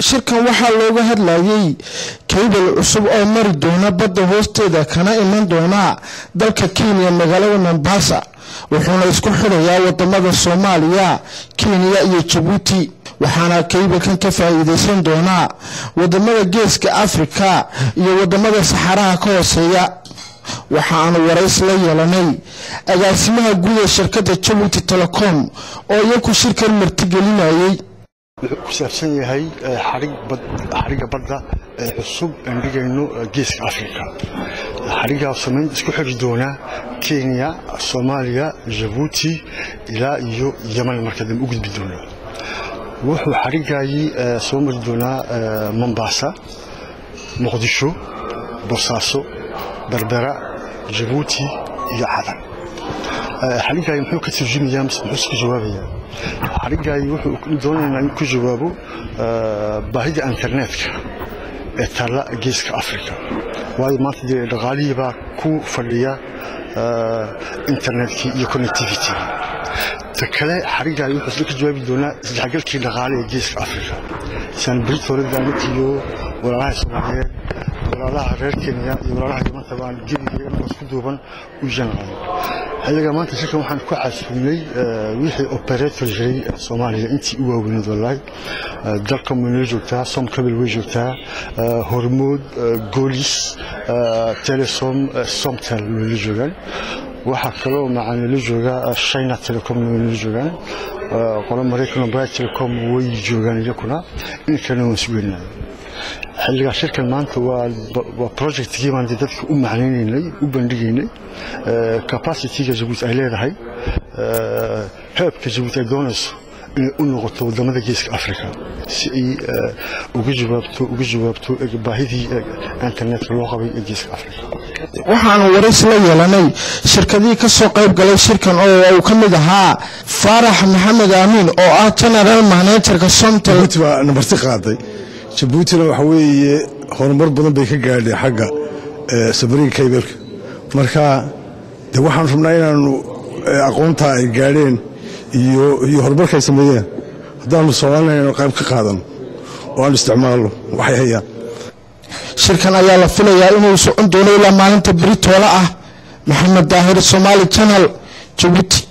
shirkan waxaa looga hadlayay kaybal cusub oo mari doona badda hoosteeda kana iman doona dalka kenya magaalada mombasa wuxuuna isku xidhayaa wadamada soomaaliya kenya iyo jabuuti waxaana kaybalkan ka faa'iideysan doonaa wadamada geeska afrika iyo wadamada saxaraha ka hooseeya waxa aanu warays la yeelanay agaasimaha guud ee shirkadda jabuuti telecom oo iyaku shirkan martigelinayay wuxuu ku saabsan yahay xadhigga badda ee cusub aan dhigayno geeska afrika xadhiggaa samayn isku xiri doonaa kenya soomaaliya jabuuti ilaa iyo yeman marka dambe u gudbi doonaa wuxuu xadhiggaayii soo mari doonaa mombasa muqdisho boosaaso berbera jabuuti iyo cadan xadhiggaay muxuu ka turjumayaa mise muxuu iska jawaabayaa xadhiggaay wuxuu doonaynaa in ku jawaabo baahida internetka ee taalla geeska afrika waayo maanta dee dhaqaalihii baa ku fadhiya internetkii iyo connectivity ta kale xadhiggaay wuxuu isla ka jawaabi doonaa isdhexgalkii dhaqaale ee geeska afrika saan britoolada iyo walaalaha soomaaliyeed walaalaha reer kenya iyo walaalaha yamanta baan gebiga anagoo isku duuban u janqaday xilliga maanta shirkan waxaan ku xasuumnay wixii operator jiray soomaaliya intii u waaweyneed wallahi dalka way joogtaa somkabil way joogtaa hormood goolis telesom somtel way la joogaan waxaa kaloo macaan la joogaa china telecom way la joogaan qolo maraykan bri telecom way joogaan iyakuna in kalena waan sugeynaa xilligaa shirkan maanta waa projectkii baan dadka u macnaynaynay u bandhigaynay capacityga jabuuti ay leedahay heebka jabuuti ay doonayso inay u noqoto wadamada geeska africa si ay uga jawaabto uga jawaabto baahidii internetka loo qabay ee geeska africa waxaanu warays la yeelanay shirkadihii ka soo qayb galay shirkan oo uu ka mid ahaa faarax maxamed aamiin oo ah general managerka somtel baa namarti qaaday jabuutina waxa weeye horumar badan bay ka gaadheen xagga sabariga kaybalka marka de waxaan rabnaa inaanu aqoontaa ay gaadheen iyo horumarka ay sameeyeen haddaanu soomaalina qayb ka qaadano oo aan isticmaalno waxay hayaan shirkan ayaa la filayaa inuu socon doono ilaa maalinta beri toola ah maxamed daahir somaali janal jabuuti